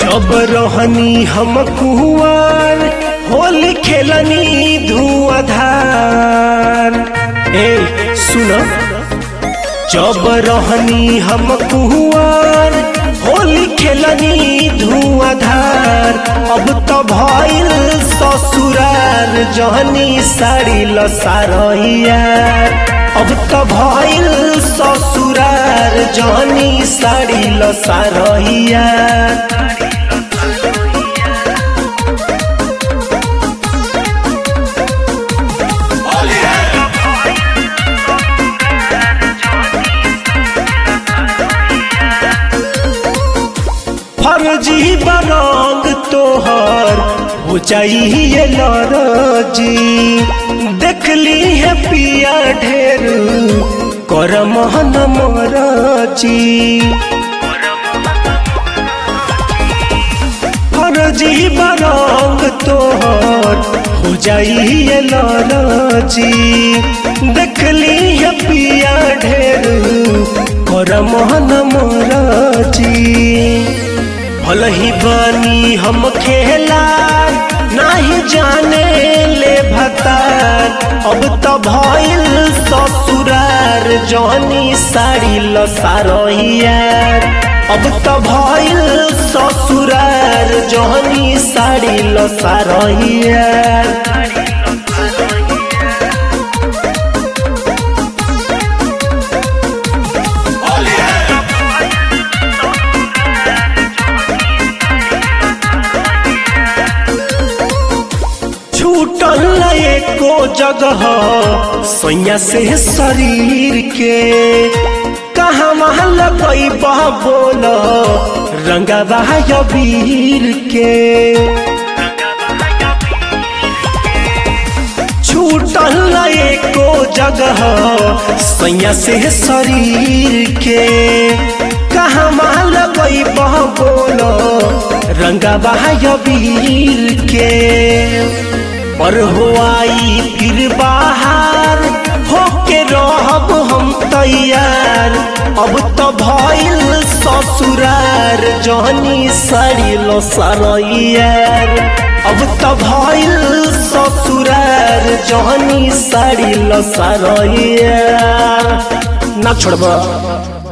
जब रहनी हम कुआर होली खेलनी धुआधार ए सुन जब रहनी हम कुआर होली खेलनी धुआधार अब तो भइल ससुरार जहनी साड़ी लसारैयार अब तो भइल ससुरार जहनी साड़ी लसारैयार फर्जी बरंग तोहर हो चाहिए लरजी देखली है पिया ढेर कर मोहन मरजी फर्जी बरंग तोहर हो चाहिए लरजी देखली है पिया ढेर कर मोहन मरजी भल ही बानी हम खेला नाही जाने ले भतार अब तो भइल ससुरार जनी साड़ी लसारहियार अब तो भइल ससुरार जनी साड़ी लसारहियार छूटल एको जगह सैया से शरीर के कहाँ वहाँ लगई बह बोल रंगवा वीर के छूटल एको जगह सैया से शरीर के कहाँ वहाँ लगई बह बोल रंगवा वीर के पर हो आई फिर बाहर होके रहब हम तैयार अब तो भइल ससुरार जहनी साड़ी लो सरैयार अब तो भइल ससुरार जहनी साड़ी लो सरैयार ना छोड़ब